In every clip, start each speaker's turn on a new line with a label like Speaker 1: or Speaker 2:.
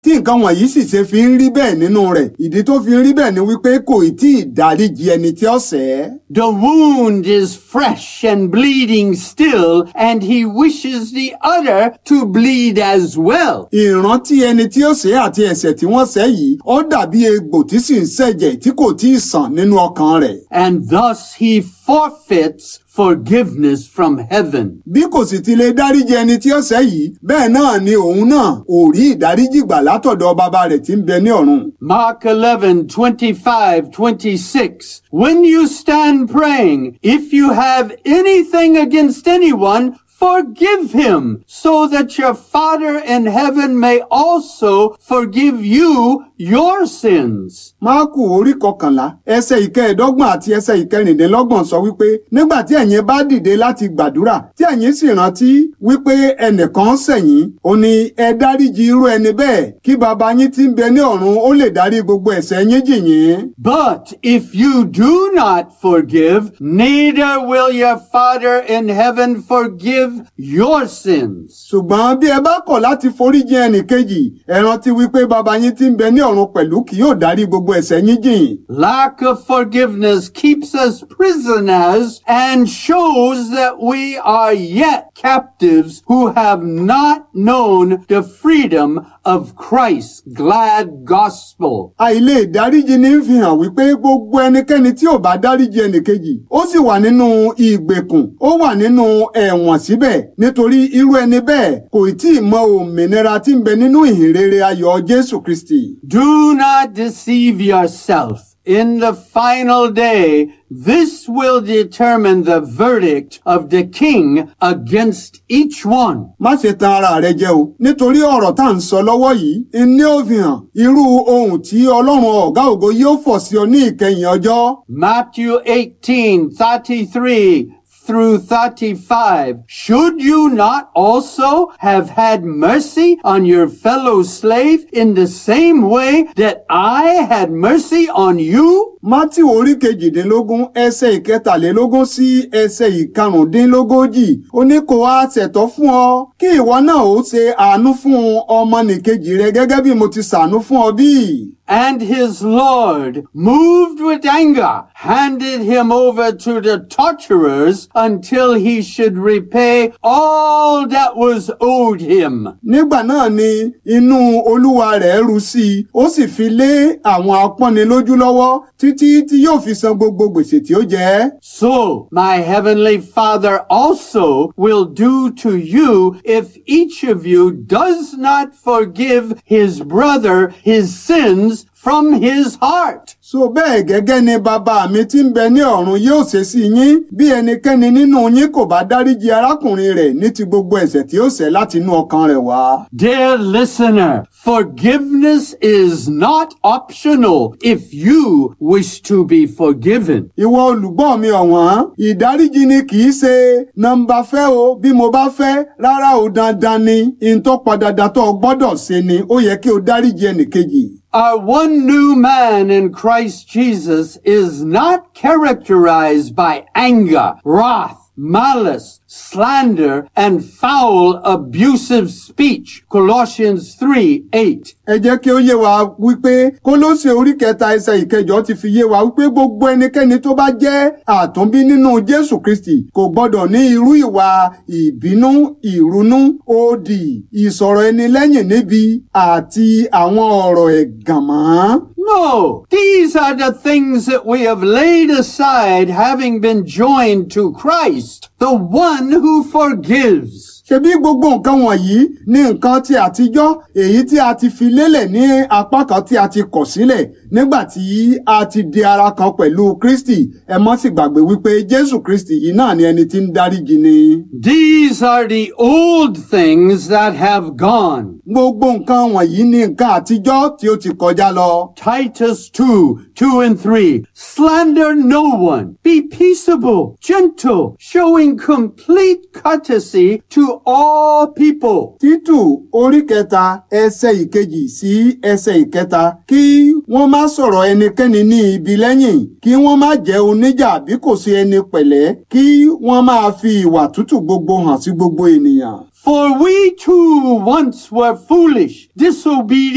Speaker 1: tí nǹkan wọ̀nyí sì ṣe fi ń rí bẹ́ẹ̀ nínú rẹ̀ ìdí tó fi ń rí bẹ́ẹ̀ ni wípé kò tí ì dáríji ẹni tí ó ṣẹ̀ ẹ́.
Speaker 2: The wound is fresh and bleeding still, and he wishes the other to bleed as well.
Speaker 1: ìrántí ẹni tí ó ṣẹ̀ àti ẹ̀ṣẹ̀ tí wọ́n ṣẹ̀ yìí ó dàbí egbò tí sì ń ṣẹ̀jẹ̀ tí kò tí ì sàn nínú ọkàn rẹ̀.
Speaker 2: And thus he forfeits forgiveness from heaven.
Speaker 1: bí kò sì ti lè dáríji ẹni tí ó ṣẹ̀ yìí bẹ́ẹ̀ náà ni òun náà ò rí ìdáríjì gbà látọ̀dọ̀ bàbá rẹ̀ tí ń bẹ ní ọ̀run.
Speaker 2: Mark 11, 25, 26. When you stand praying, if you have anything against anyone, forgive him, so that your Father in heaven may also forgive you your sins.
Speaker 1: máàkù orí kọkànlá ẹsẹ̀ ìkẹẹ̀ẹ́dọ́gbọ̀n àti ẹsẹ̀ ìkẹrìndínlọ́gbọ̀n sọ wípé nígbà tí ẹ̀yin bá dìde láti gbàdúrà tí ẹ̀yin sì rántí wípé ẹnìkan ṣẹ̀yìn ó ní ẹ dáríji irú ẹni bẹ́ẹ̀ kí baba yín tí ń bẹ ní ọ̀run ó lè dárí gbogbo ẹ̀ṣẹ̀ yín jì yín.
Speaker 2: But if you do not forgive, neither will your Father in heaven forgive your sins.
Speaker 1: ṣùgbọ́n bí ẹ bá kọ̀ láti foríjì ẹnìkejì ẹ rántí wípé baba yín tí ń bẹ ní ọ̀run pẹ̀lú kì yóò dárí gbogbo ẹ̀ṣẹ̀ yín jìn.
Speaker 2: Lack of forgiveness keeps us prisoners and shows that we are yet captives who have not known the freedom of Christ's glad gospel.
Speaker 1: àìlè ìdáríjì ní fi hàn wípé gbogbo ẹnikẹ́ni tí ò bá dáríjì ẹnìkejì ó sì wà nínú ìgbèkùn ó wà nínú ẹ̀wọ̀n síbẹ̀ nítorí irú ẹni bẹ́ẹ̀ kò tí ì mọ òmìnira tí ń bẹ nínú ìhìnrere ayọ̀ Jésù Kristi.
Speaker 2: Do not deceive yourself. In the final day, this will determine the verdict of the king against each one.
Speaker 1: má ṣe tan ara rẹ jẹ o nítorí ọ̀rọ̀ tá à ń sọ lọ́wọ́ yìí ní ó fi hàn irú ohun tí Ọlọ́run ọ̀gá ògo yóò fọ̀ sí ọ ní ìkẹyìn ọjọ́.
Speaker 2: Matthew 18, 33 through 35. Should you not also have had mercy on your fellow slave in the same way that I had mercy on you?
Speaker 1: Mátì orí kejìdínlógún ẹsẹ̀ ìkẹtàlélógún sí ẹsẹ̀ ìkarùndínlógójì ó ní kò wá ṣẹ̀tọ́ fún ọ kí ìwọ náà ó ṣe àánú fún ọmọnìkejì rẹ gẹ́gẹ́ bí mo ti ṣàánú fún ọ bí.
Speaker 2: And his Lord, moved with anger, handed him over to the torturers until he should repay all that was owed him.
Speaker 1: Nígbà náà ni inú olúwa rẹ̀ ru sí i ó sì fi lé àwọn apọ́nilójú lọ́wọ́ títí tí yóò fi san gbogbo gbèsè tí ó jẹ.
Speaker 2: So my heavenly Father also will do to you if each of you does not forgive his brother his sins from his heart.
Speaker 1: So bẹ́ẹ̀ gẹ́gẹ́ ni bàbá mi tí ń bẹ ní ọ̀run yóò ṣe sí yín bí ẹnikẹ́ni nínú yín kò bá dáríji arákùnrin rẹ̀ ní ti gbogbo ẹ̀ṣẹ̀ tí ó ṣẹ̀ láti inú ọkàn rẹ̀ wá.
Speaker 2: Dear listener, forgiveness is not optional if you wish to be forgiven.
Speaker 1: Ìwọ olùgbọ́ mi ọ̀wọ́n, ìdáríjì ni kì í ṣe nọ́mbà fẹ́ o bí mo bá fẹ́ rárá o dandan ni ìtọ́ padàdà tó o gbọ́dọ̀ ṣe ni ó yẹ kí o dáríjì ẹnìkejì.
Speaker 2: Our one new man in Christ Jesus is not characterized by anger, wrath, malice, slander, and foul abusive speech. Colossians 3, 8.
Speaker 1: Ẹ jẹ́ kí ó yé wa wípé Kólósè orí kẹta ẹsẹ̀ ìkẹjọ ti fi yé wa wípé gbogbo ẹnikẹ́ni tó bá jẹ́ àtúnbí nínú Jésù Kristi kò gbọ́dọ̀ ní irú ìwà ìbínú, ìrunú, òdì, ìsọ̀rọ̀ ẹni lẹ́yìn níbi àti àwọn ọ̀rọ̀ ẹ̀gàn mọ́.
Speaker 2: No, these are the things that we have laid aside having been joined to Christ, the one who forgives.
Speaker 1: Ṣebí gbogbo nǹkan wọ̀nyí ní nǹkan tí àtijọ́ èyí tí a ti fi lélẹ̀ ní apá kan tí a ti kọ̀ sílẹ̀ nígbà tí a ti di ara kan pẹ̀lú Kristi ẹ mọ́ sì gbàgbé wípé Jésù Kristi yìí náà ni ẹni tí ń dáríjì ni.
Speaker 2: These are the old things that have gone.
Speaker 1: Gbogbo nǹkan wọ̀nyí ní nǹkan àtijọ́ tí ó ti kọjá lọ.
Speaker 2: Titus 2, 2 and 3. Slander no one. Be peaceable, gentle, showing complete courtesy to all people.
Speaker 1: Títù orí kẹta ẹsẹ̀ ìkejì sí ẹsẹ̀ ìkẹta kí wọ́n má sọ̀rọ̀ ẹnikẹ́ni ní ibi lẹ́yìn kí wọ́n má jẹ́ oníjà bí kò sí ẹni pẹ̀lẹ́ kí wọ́n máa fi ìwà tútù gbogbo hàn sí gbogbo ènìyàn.
Speaker 2: For we too once were foolish, disobedient,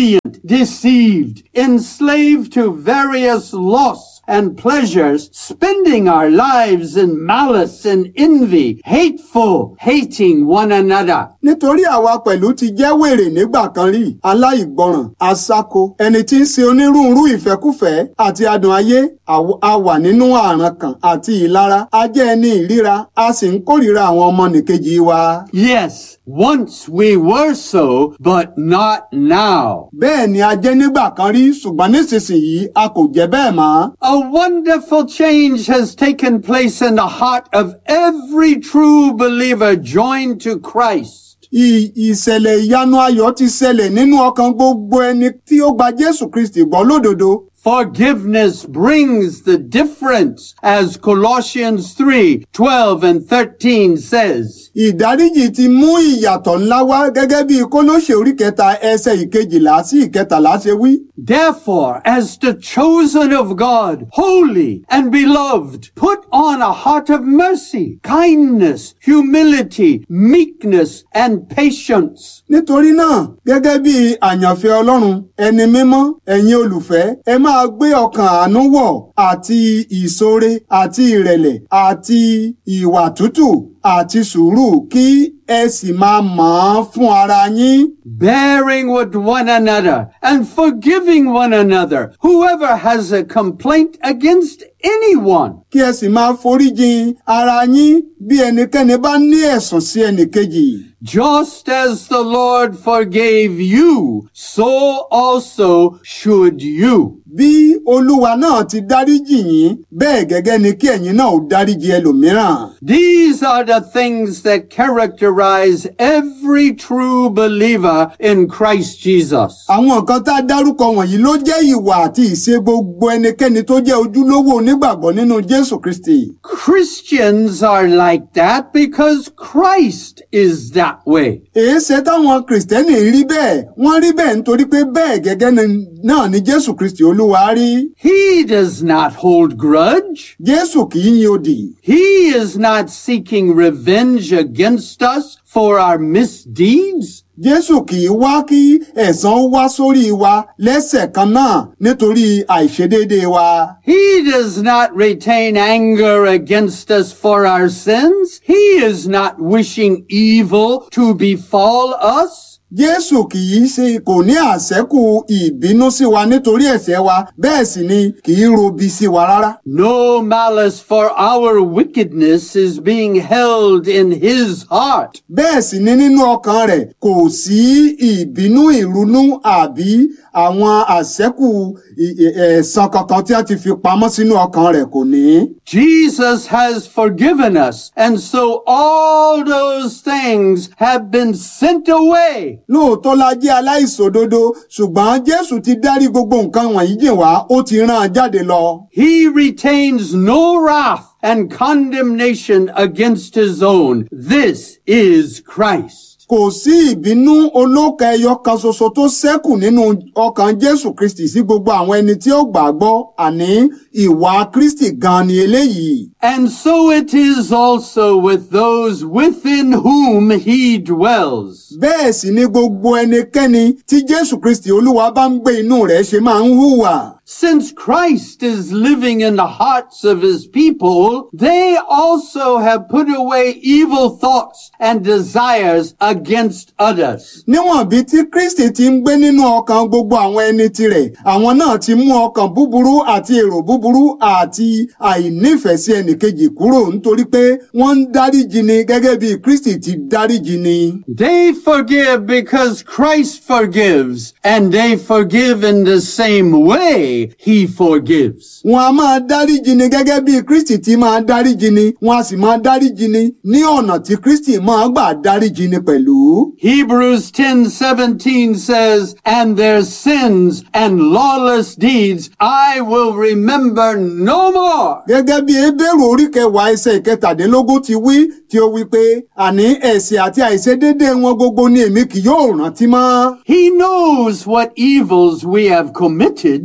Speaker 2: deceived, enslaved to various lusts and pleasures, spending our lives in malice and envy, hateful, hating one another.
Speaker 1: nítorí àwa pẹ̀lú ti jẹ́ wèrè nígbà kan rí aláìgbọràn aṣáko ẹni tí ń ṣe onírúurú ìfẹ́kúfẹ̀ẹ́ àti adùn ayé àw- a wà nínú àràn kan àti ìlara a jẹ́ ẹni ìríra a sì ń kórìíra àwọn ọmọnìkejì wa.
Speaker 2: Yes, once we were so, but not now.
Speaker 1: bẹ́ẹ̀ ni a jẹ́ nígbà kan rí ṣùgbọ́n nísinsìnyí a kò jẹ́ bẹ́ẹ̀ mọ́.
Speaker 2: A wonderful change has taken place in the heart of every true believer joined to Christ.
Speaker 1: I- ìṣẹ̀lẹ̀ ìyanu ayọ̀ ti ṣẹlẹ̀ nínú ọkàn gbogbo ẹni tí ó gba Jésù Kristi gbọ́ lódodo.
Speaker 2: Forgiveness brings the difference, as Colossians 3 12 and 13 says.
Speaker 1: ìdáríjì ti mú ìyàtọ̀ ńlá wá gẹ́gẹ́ bí kólóṣè orí kẹta ẹsẹ̀ ìkejìlá sí ìkẹtàlá ṣe wí.
Speaker 2: Therefore, as the chosen of God, holy and beloved, put on a heart of mercy, kindness, humility, meekness, and patience.
Speaker 1: nítorí náà gẹ́gẹ́ bí àyànfẹ́ ọlọ́run ẹni mímọ́ ẹ̀yin olùfẹ́ ẹ máa gbé ọkàn àánú wọ̀ àti ìṣoore àti ìrẹ̀lẹ̀ àti ìwà tútù àti sùúrù kí ẹ sì máa mọ̀ ọ́n fún ara yín.
Speaker 2: bearing with one another and forgiving one another, whoever has a complaint against anyone.
Speaker 1: kí ẹ sì máa foríjìn ara yín bí ẹnikẹ́ni bá ní ẹ̀sùn sí ẹnìkejì.
Speaker 2: Just as the Lord forgave you, so also should you.
Speaker 1: bí olúwa náà ti dáríjì yín bẹ́ẹ̀ gẹ́gẹ́ ni kí ẹ̀yin náà ó dáríjì ẹlòmíràn.
Speaker 2: These are the things that characterize every true believer in Christ Jesus.
Speaker 1: àwọn nǹkan tá a dárúkọ wọ̀nyí ló jẹ́ ìwà àti ìṣe gbogbo ẹnikẹ́ni tó jẹ́ ojúlówó onígbàgbọ́ nínú jésù kristi.
Speaker 2: Christians are like that because Christ is that way.
Speaker 1: èéṣe táwọn kìrìsìtẹ́nì rí bẹ́ẹ̀ wọ́n rí bẹ́ẹ̀ nítorí pé bẹ́ẹ̀ gẹ́gẹ́ ni- náà ni jésù kristi olúwa rí.
Speaker 2: He does not hold grudge.
Speaker 1: jésù kì í yin odì.
Speaker 2: He is not seeking revenge against us for our misdeeds.
Speaker 1: jésù kì í wá kí ẹ̀san wá sórí wa lẹ́sẹ̀ kan náà nítorí àìṣedéédéé wa.
Speaker 2: He does not retain anger against us for our sins. He is not wishing evil to befall us.
Speaker 1: Jésù kì í ṣe kò ní àṣẹ́kù ìbínú sí wa nítorí ẹ̀ṣẹ̀ wa bẹ́ẹ̀ sì ni kì í robi sí wa rárá.
Speaker 2: No malice for our wickedness is being held in his heart.
Speaker 1: Bẹ́ẹ̀ sì ni nínú ọkàn rẹ̀ kò sí ìbínú ìrunú àbí àwọn àṣẹ́kù ì- ì- ẹ̀san kankan tí a ti fi pamọ́ sínú ọkàn rẹ̀ kò ní.
Speaker 2: Jesus has forgiven us, and so all those things have been sent away.
Speaker 1: Lóòótọ́ la jẹ́ aláìṣòdodo ṣùgbọ́n Jésù ti dárí gbogbo nǹkan wọ̀nyí jìn wá ó ti rán an jáde lọ.
Speaker 2: He retains no wrath and condemnation against his own. This is Christ.
Speaker 1: Kò sí ìbínú olóka ẹyọ kan ṣoṣo tó ṣẹ́kù nínú ọkàn Jésù Kristì sí gbogbo àwọn ẹni tí ó gbàgbọ́ àní ìwà Kristì gan ni eléyìí.
Speaker 2: And so it is also with those within whom he dwells.
Speaker 1: Bẹ́ẹ̀ sì ni gbogbo ẹnikẹ́ni tí Jésù Kristì Olúwa bá ń gbé inú rẹ̀ ṣe máa ń hùwà.
Speaker 2: Since Christ is living in the hearts of his people, they also have put away evil thoughts and desires against others.
Speaker 1: Níwọ̀n bí tí Kristì ti ń gbé nínú ọkàn gbogbo àwọn ẹni tirẹ̀, àwọn náà ti mú ọkàn búburú àti èrò búburú àti àìnífẹ̀ẹ́ sí ẹnìkejì kúrò nítorí pé wọ́n ń dáríjì ni gẹ́gẹ́ bí Kristì ti dáríjì ni.
Speaker 2: They forgive because Christ forgives, and they forgive in the same way he forgives.
Speaker 1: Wọ́n a máa dáríjì ni gẹ́gẹ́ bí Kristì ti máa dáríjì ni, wọ́n a sì máa dáríjì ni ní ọ̀nà tí Kristì máa gbà dáríjì ni pẹ̀lú.
Speaker 2: Hebrews 10:17 says, "And their sins and lawless deeds I will remember no more."
Speaker 1: Gẹ́gẹ́ bí Hébérù orí kẹwàá ẹsẹ̀ ìkẹtàdínlógún ti wí tí ó wí pé àní ẹ̀ṣẹ̀ àti àìṣedéédé wọn gbogbo ni èmi kì yóò rántí mọ́.
Speaker 2: He knows what evils we have committed, but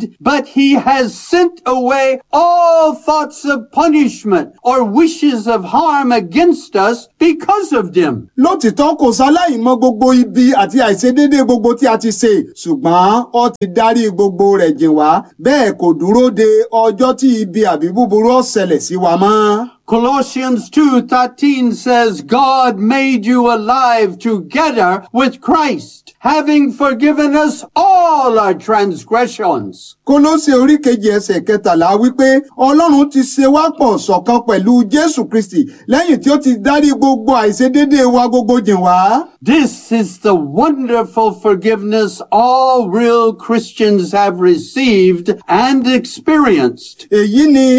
Speaker 2: that he has sent away all thoughts of punishment or wishes of harm against us because of them.
Speaker 1: lótìtọ́ kò sáláì mọ gbogbo ibi àti àìṣedéédé gbogbo tí a ti ṣe ṣùgbọ́n ó ti dárí gbogbo rẹ̀ jìn wá bẹ́ẹ̀ kò dúró de ọjọ́ tí ibi àbí búburú ó ṣẹlẹ̀ sí wa mọ́.
Speaker 2: Colossians 2:13 says God made you alive together with Christ, having forgiven us all our transgressions.
Speaker 1: kólósè orí kejì ẹsẹ̀ kẹtàlá wípé ọlọ́run ti ṣe wá pọ̀ ṣọ̀kan pẹ̀lú jésù kristi lẹ́yìn tí ó ti dárí gbogbo àìṣedéédé wa gbogbo jìn wá.
Speaker 2: This is the wonderful forgiveness all real Christians have received and experienced.
Speaker 1: èyí ni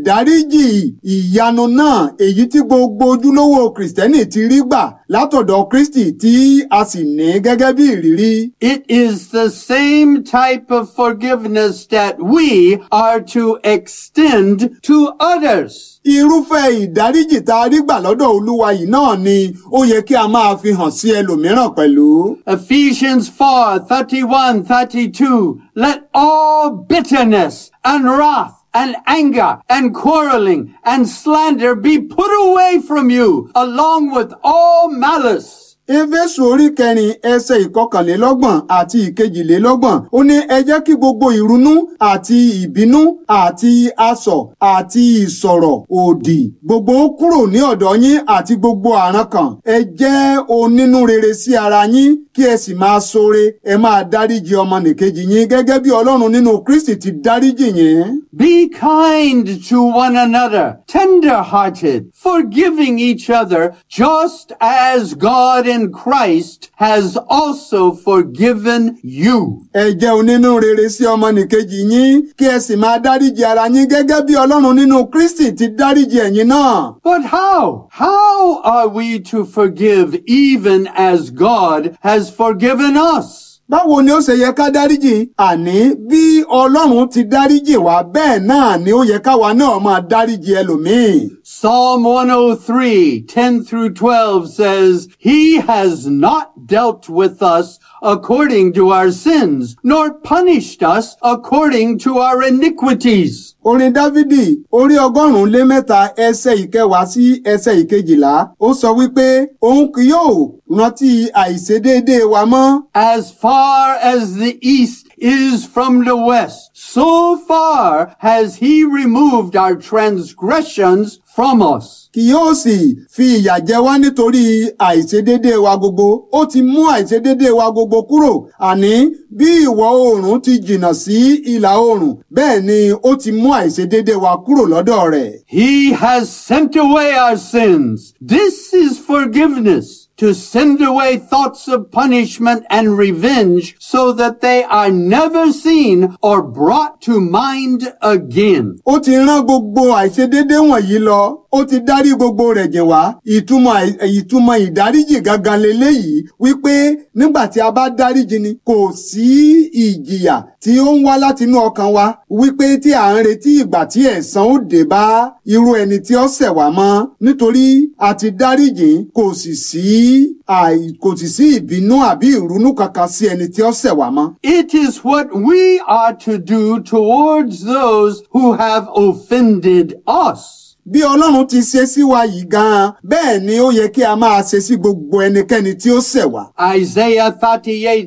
Speaker 1: ìdáríjì ìyanu náà èyí tí gbogbo ojúlówó kìrìsìtẹ́nì ti rí gbà látọ̀dọ̀ kristi tí a sì ní gẹ́gẹ́ bí ìrírí.
Speaker 2: It is the same type of forgiveness that we are to extend to others.
Speaker 1: irúfẹ́ ìdáríjì tá a rí gbà lọ́dọ̀ olúwa yìí náà ni ó yẹ kí a máa fi hàn sí ẹlòmíràn pẹ̀lú.
Speaker 2: Ephesians 4, 31, 32. Let all bitterness and wrath and anger and quarreling and slander be put away from you along with all malice.
Speaker 1: éfésù orí kẹrin ẹsẹ̀ ìkọkànlélọ́gbọ̀n àti ìkejìlélọ́gbọ̀n ó ní ẹ jẹ́ kí gbogbo ìrunú àti ìbínú àti asọ̀ àti ìsọ̀rọ̀ òdì gbogbo ó kúrò ní ọ̀dọ̀ yín àti gbogbo àrankàn ẹ jẹ́ onínúrere sí ara yín kí ẹ sì máa ṣoore ẹ máa dáríji ọmọnìkejì yín gẹ́gẹ́ bí ọlọ́run nínú kristi ti dáríjì yín.
Speaker 2: Be kind to one another, tender-hearted, forgiving each other, just as God in Christ has also forgiven you.
Speaker 1: ẹ jẹ́ onínúrere sí ọmọnìkejì yín kí ẹ sì máa dáríji ara yín gẹ́gẹ́ bí ọlọ́run nínú kristi ti dáríji ẹ̀yin náà.
Speaker 2: But how? How are we to forgive even as God has forgiven us?
Speaker 1: báwo ni ó ṣe yẹ ká dáríjì àní bí ọlọ́run ti dáríjì wá bẹ́ẹ̀ náà ni ó yẹ káwa náà máa dáríjì ẹlòmíì.
Speaker 2: Psalm 103, 10 through 12 says, He has not dealt with us according to our sins, nor punished us according to our iniquities.
Speaker 1: orin dávidi orí ọgọ́rùn-ún lé mẹ́ta ẹsẹ̀ ìkẹwàá sí ẹsẹ̀ ìkejìlá ó sọ wípé òun kì yóò rántí àìṣedéédéé wa mọ́.
Speaker 2: As far as the east is from the west, so far has he removed our transgressions from us.
Speaker 1: kì yóò sì fi ìyà jẹ wá nítorí àìṣedéédéé wa gbogbo ó ti mú àìṣedéédéé wa gbogbo kúrò àní bí ìwọ̀ oòrùn ti jìnnà sí ìlà oòrùn bẹ́ẹ̀ ni ó ti mú àìṣedéédéé wa kúrò lọ́dọ̀ rẹ̀.
Speaker 2: He has sent away our sins. This is forgiveness. To send away thoughts of punishment and revenge so that they are never seen or brought to mind again.
Speaker 1: ó ti rán gbogbo àìṣedéédé wọ̀nyí lọ ó ti dárí gbogbo rẹ̀ jìn wá ìtumọ̀ àì- ìtumọ̀ ìdáríjì gangan leléyìí wípé nígbà tí a bá dáríjì ni kò sí ìjìyà tí ó ń wá látinú ọkàn wa wípé tí à ń retí ìgbà tí ẹ̀san ó dé bá irú ẹni tí ó ṣẹ̀ wá mọ́ nítorí a ti dáríjì kò sì sí àì- kò sì sí ìbínú àbí ìrunú kankan sí ẹni tí ó ṣẹ̀ wá mọ́.
Speaker 2: It is what we are to do towards those who have offended us.
Speaker 1: bí ọlọ́run ti ṣe sí wa yìí gan-an bẹ́ẹ̀ ni ó yẹ kí a máa ṣe sí gbogbo ẹnikẹ́ni tí ó ṣẹ̀ wá.
Speaker 2: Isaiah 38,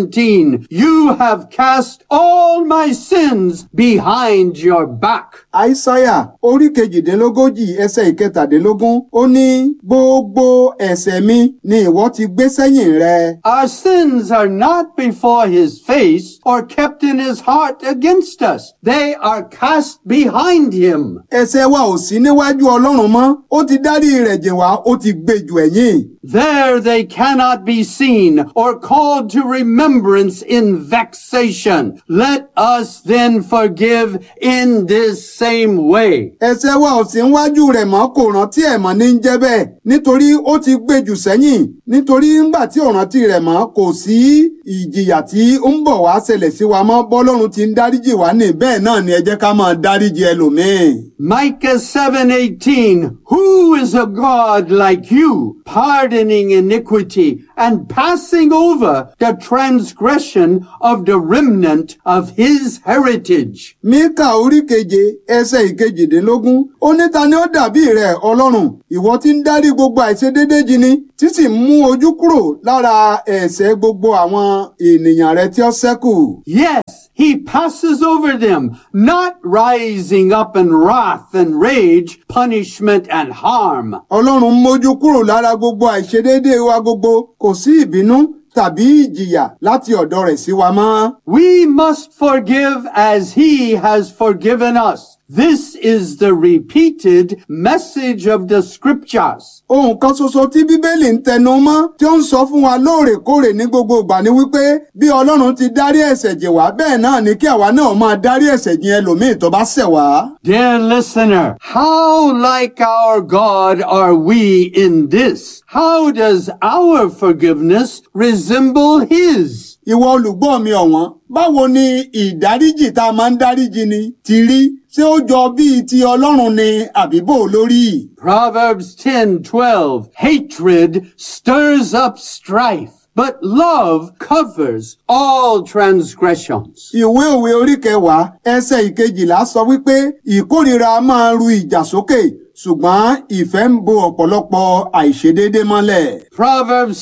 Speaker 2: 17. You have cast all my sins behind your back.
Speaker 1: àìsáyà orí kejìdínlógójì ẹsẹ̀ ìkẹtàdínlógún ó ní gbogbo ẹ̀ṣẹ̀ mi ni ìwọ ti gbé sẹ́yìn rẹ.
Speaker 2: Our sins are not before his face or kept in his heart against us. They are cast behind him.
Speaker 1: ẹ̀ṣẹ̀ wa ò sí níwájú ọlọ́run mọ́ ó ti dárí rẹ̀ jìn wá ó ti gbé jù ẹ̀yìn.
Speaker 2: There they cannot be seen or called to remembrance in vexation. Let us then forgive in this same way.
Speaker 1: ẹ̀ṣẹ̀ wa ò sí níwájú rẹ̀ mọ́ kò rántí ẹ̀ mọ́ ní ń jẹ́ bẹ́ẹ̀ nítorí ó ti gbé jù sẹ́yìn nítorí ńgbà tí ò rántí rẹ̀ mọ́ kò sí ìjìyà tí ó ń bọ̀ wá ṣẹlẹ̀ sí wa mọ́ bọ́lọ́run ti ń dáríjì wá ní bẹ́ẹ̀ náà ni ẹ jẹ́ ká máa dáríjì ẹlòmíì.
Speaker 2: Micah 7:18 Who is a God like you, pardoning iniquity and passing over the transgression of the remnant of his heritage.
Speaker 1: Míkà orí keje ẹsẹ̀ ìkejìdínlógún ó ní ta ni ó dàbí rẹ̀ ọlọ́run ìwọ tí ń dárí gbogbo àìṣedéédé jini tí sì ń mú ojú kúrò lára ẹ̀ṣẹ̀ gbogbo àwọn ènìyàn rẹ̀ tí ó ṣẹ́kù.
Speaker 2: Yes, he passes over them, not rising up in wrath and rage, punishment and harm.
Speaker 1: Ọlọ́run mójú kúrò lára gbogbo àìṣedéédé wa gbogbo kò sí ìbínú tàbí ìjìyà láti ọ̀dọ̀ rẹ̀ sí wa mọ́.
Speaker 2: We must forgive as he has forgiven us. This is the repeated message of the scriptures.
Speaker 1: Ohun kan ṣoṣo tí Bíbélì ń tẹnu mọ́ tí ó ń sọ fún wa lóòrèkóòrè ní gbogbo ìgbà ni wípé bí Ọlọ́run ti dárí ẹ̀ṣẹ̀ jì wá bẹ́ẹ̀ náà ni kí àwa náà máa dárí ẹ̀ṣẹ̀ jì ẹlòmíì tó bá ṣẹ̀ wá.
Speaker 2: Dear listener, how like our God are we in this? How does our forgiveness resemble his?
Speaker 1: Ìwọ olùgbọ́ mi ọ̀wọ́n, báwo ni ìdáríjì tá a máa ń dáríjì ni ti rí? Ṣé ó jọ bíi ti Ọlọ́run ni àbíbò lórí?
Speaker 2: Proverbs 10:12 Hatred stirs up strife, but love covers all transgressions.
Speaker 1: Ìwé òwe orí kẹwàá ẹsẹ̀ ìkejìlá sọ wípé ìkórìíra máa ru ìjà sókè ṣùgbọ́n ìfẹ́ ń bo ọ̀pọ̀lọpọ̀ àìṣedéédé mọ́lẹ̀.
Speaker 2: Proverbs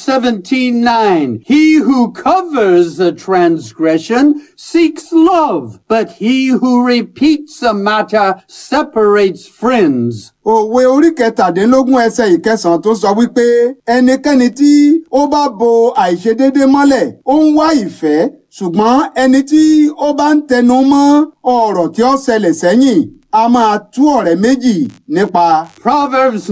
Speaker 2: 17:9 He who covers a transgression seeks love, but he who repeats a matter separates friends.
Speaker 1: Òwe orí kẹtàdínlógún ẹsẹ̀ ìkẹsàn-án tó sọ wípé ẹnikẹ́ni tí ó bá bo àìṣedéédé mọ́lẹ̀ ó ń wá ìfẹ́ ṣùgbọ́n ẹni tí ó bá ń tẹnu mọ́ ọ̀rọ̀ tí ó ṣẹlẹ̀ sẹ́yìn a máa tú ọ̀rẹ́ méjì nípa.
Speaker 2: Proverbs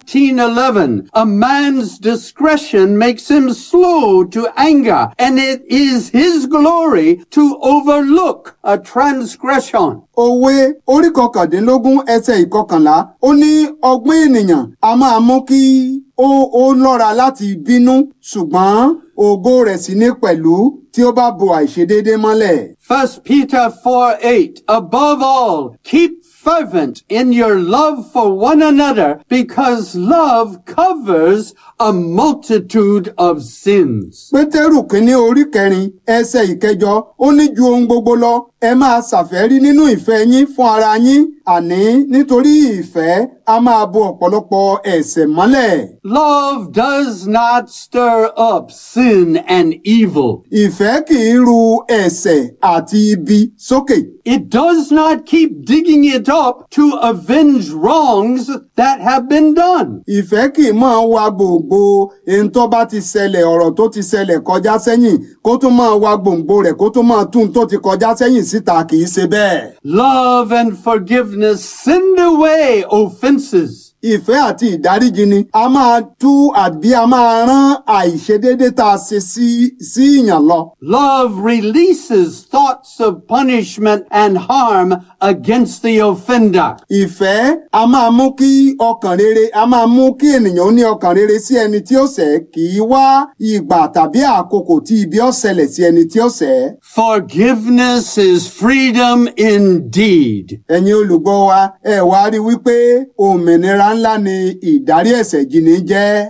Speaker 2: 19:11 A man's discretion makes him slow to anger, and it is his glory to overlook a transgression.
Speaker 1: Òwe orí kọkàndínlógún ẹsẹ̀ ìkọkànlá ó ní ọgbọ́n ènìyàn a máa mú kí ó ó lọ́ra láti bínú ṣùgbọ́n ògo rẹ̀ sì ní pẹ̀lú tí ó bá bo àìṣedéédé mọ́lẹ̀.
Speaker 2: 1 Peter 4:8 Above all, keep fervent in your love for one another, because love covers a multitude of sins.
Speaker 1: Pétérù kínní orí kẹrin ẹsẹ̀ ìkẹjọ ó ní ju ohun gbogbo lọ ẹ máa ṣàfẹ́rí nínú ìfẹ́ yín fún ara yín àní nítorí ìfẹ́ a máa bo ọ̀pọ̀lọpọ̀ ẹ̀ṣẹ̀ mọ́lẹ̀.
Speaker 2: Love does not stir up sin and evil.
Speaker 1: Ìfẹ́ kì í ru ẹ̀ṣẹ̀ àti ibi sókè.
Speaker 2: It does not keep digging it up to avenge wrongs that have been done.
Speaker 1: Ìfẹ́ kì í máa wa gbòǹgbò ohun tó bá ti ṣẹlẹ̀ ọ̀rọ̀ tó ti ṣẹlẹ̀ kọjá sẹ́yìn kó tún máa wa gbòǹgbò rẹ̀ kó tún máa tún tó ti kọjá sẹ́yìn síta kì í ṣe bẹ́ẹ̀.
Speaker 2: Love and forgiveness send away offenses.
Speaker 1: Ìfẹ́ àti ìdáríjì ni a máa tú àbí a máa rán àìṣedéédé tá a ṣe sí sí ìyàn lọ.
Speaker 2: Love releases thoughts of punishment and harm against the offender.
Speaker 1: Ìfẹ́ a máa mú kí ọkàn rere a máa mú kí ènìyàn ó ní ọkàn rere sí ẹni tí ó ṣẹ̀ kì í wá ìgbà tàbí àkókò tí ibi ó ṣẹlẹ̀ sí ẹni tí ó ṣẹ̀.
Speaker 2: Forgiveness is freedom indeed.
Speaker 1: Ẹ̀yin olùgbọ́ wa ẹ wá rí wípé òmìnira ńlá ni ìdárí ẹ̀ṣẹ̀ jìnnì jẹ́.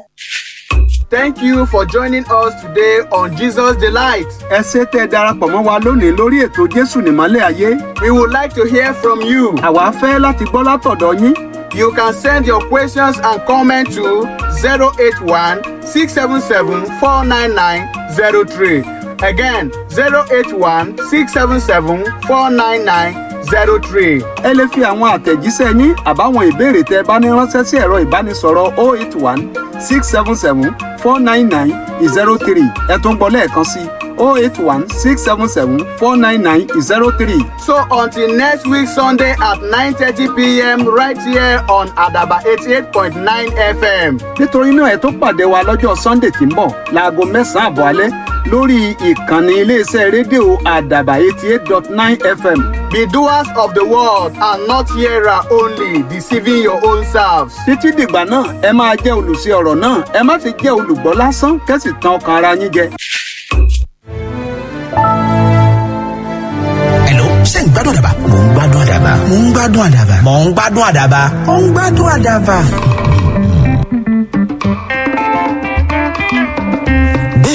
Speaker 3: Thank you for joining us today on Jesus Delight.
Speaker 1: Ẹ ṣé tẹ́ ẹ darapọ̀ mọ́ wa lónìí lórí ètò Jésù nìmọ́lẹ̀ ayé.
Speaker 3: We would like to hear from you.
Speaker 1: Àwa fẹ́ láti gbọ́ látọ̀dọ̀ yín.
Speaker 3: You can send your questions and comments to 081 677 49903. Again, 081 677 49903.
Speaker 1: Ẹ lè fi àwọn àtẹ̀jíṣẹ́ yín àbáwọn ìbéèrè tẹ́ ẹ bá ní ránṣẹ́ sí ẹ̀rọ ìbánisọ̀rọ̀ 081 677 499 03. Ẹ tún gbọ́ lẹ́ẹ̀kan sí 081 677 499 03.
Speaker 3: So until next week Sunday at 9:30 p.m. right here on Adaba 88.9 FM.
Speaker 1: Nítorí náà ẹ tó pàdé wa lọ́jọ́ Sunday tí ń bọ̀ láago mẹ́sàn-án àbọ̀ alẹ́ lórí ìkànnì iléeṣẹ́ rédíò Àdàbà 88.9 FM.
Speaker 3: Be doers of the word and not hearer only, deceiving your own selves.
Speaker 1: Títí dìgbà náà ẹ máa jẹ́ olùṣe ọ̀rọ̀ náà ẹ má fi jẹ́ olùgbọ́ lásán kẹ́sì tàn ọkàn ara yín jẹ.
Speaker 4: Hello, ṣé ń gbádùn àdàbà? Mò ń gbádùn àdàbà. Mò ń gbádùn àdàbà. Mò ń gbádùn àdàbà. Mò ń gbádùn àdàbà.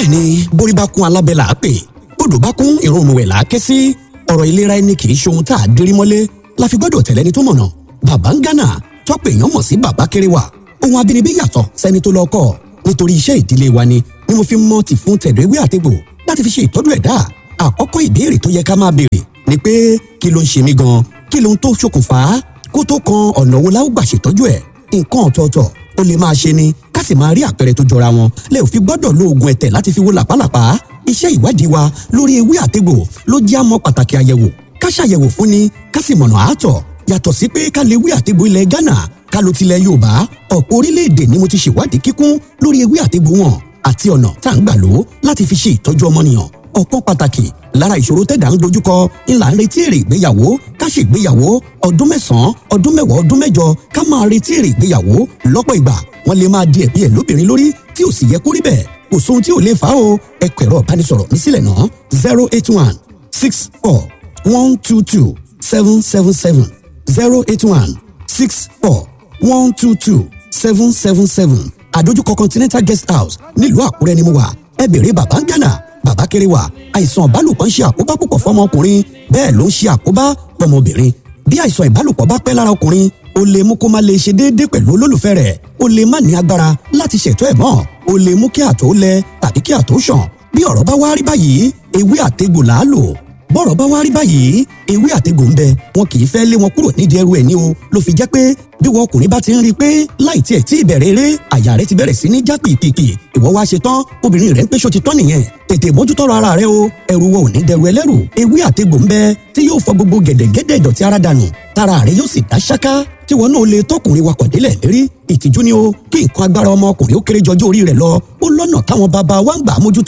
Speaker 5: ní borí bá kún alábẹ́ là á pè bódò bá kún ìrònú ẹ̀ là á ké sí ọ̀rọ̀ ìlera ẹni kì í ṣe ohun tá a dérí mọ́lé la fi gbọ́dọ̀ tẹ̀lé ẹni tó mọ̀nà bàbá ń gánà tọ́pẹ̀ èèyàn mọ̀ sí bàbá kéré wa ohun abínibí yàtọ̀ sẹ́ni tó lọ kọ́ nítorí iṣẹ́ ìdílé wa ni ni mo fi mọ́ ti fún tẹ̀dọ̀ ewé àtegbò láti fi ṣe ìtọ́jú ẹ̀dá àkọ́kọ́ ìbéèrè tó yẹ ká máa béèrè ni pé kí ló ń ṣe mí gan kí ló ń tó ṣokùnfà á kó tó kan ọ̀nà wo la ó gbà ṣètọ́jú ẹ̀ nǹkan ọ̀tọ̀ọ̀tọ̀ ó lè máa ṣe ni ká sì máa rí àpẹẹrẹ tó jọra wọn lẹ ò fi gbọ́dọ̀ lo oògùn ẹ̀tẹ̀ láti fi wo làpálàpá iṣẹ́ ìwádìí wa lórí ewé àtegbò ló jẹ́ àmọ́ pàtàkì àyẹ̀wò ká ṣàyẹ̀wò fún ni ká sì mọ̀nà àátọ̀ yàtọ̀ sí pé ká lè wí àtegbò ilẹ̀ Ghana ká ló tilẹ̀ Yorùbá ọ̀pọ̀ orílẹ̀-èdè ni mo ti ṣèwádìí kíkún lórí ewé àtegbò wọn àti ọ̀nà tá à ń gbà lò ó láti fi ṣe ìtọ́jú ọmọnìyàn ọ̀kan pàtàkì lára ìṣòro tẹ̀dá ń dojúkọ ńlá ń retí èrè ìgbéyàwó ká ṣe ìgbéyàwó ọdún mẹ́sàn-án ọdún mẹ́wàá ọdún mẹ́jọ ká máa retí èrè ìgbéyàwó lọ́pọ̀ ìgbà wọ́n lè máa di ẹ̀bí ẹ̀ lóbìnrin lórí tí ò sì yẹ kó rí bẹ́ẹ̀ kò sóhun tí ò lè fà á o ẹ kọ ẹ̀rọ ìbánisọ̀rọ̀ mi sílẹ̀ náà zero eight one six four one two two seven seven seven zero eight one six four one two two seven seven seven àdójúkọ continental guest house nílùú àkúrẹ́ ni mo wà ẹ bèrè bàbá ń gánà bàbá kéré wa àìsàn ìbálòpọ̀ ń ṣe àkóbá púpọ̀ fọmọkùnrin bẹ́ẹ̀ ló ń ṣe àkóbá fọmọbìnrin bí àìsàn ìbálòpọ̀ bá pẹ́ lára ọkùnrin ó lè mú kó má lè ṣe déédéé pẹ̀lú olólùfẹ́ rẹ̀ ó lè má ní agbára láti ṣètò ẹ̀ mọ́ ó lè mú kí àtọ̀ lẹ tàbí kí àtọ̀ ṣàn bí ọ̀rọ̀ bá wá rí báyìí ewé àtegbò là á lò bọ́rọ̀ bá wá rí báyìí ewé àtegbò ń bẹ wọn kì í fẹ́ lé wọn kúrò nídìí ẹrù ẹ̀ ní o ló fi jẹ́ pé bí wọn ọkùnrin bá ti ń rí i pé láì tiẹ̀ tí ìbẹ̀rẹ̀ eré àyà rẹ ti bẹ̀rẹ̀ sí ní já pìpìpì ìwọ wá ṣe tán obìnrin rẹ ń péṣọ ti tán nìyẹn tètè mójútọ́rọ̀ ara rẹ o ẹrù wọn ò ní dẹrù ẹlẹ́rù ewé àtegbò ń bẹ tí yóò fọ gbogbo gẹ̀dẹ̀gẹ̀dẹ̀ ìdọ̀tí ara dànù tára rẹ yóò sì dá ṣáká tí wọn náà lè tọkùnrin wakọ̀ délẹ̀ lérí ìtìjú ni o kí nǹkan agbára ọmọkùnrin ó kéré jọjọ́ orí rẹ̀ lọ ó lọ́nà táwọn bàbá wa ń gbà mójútó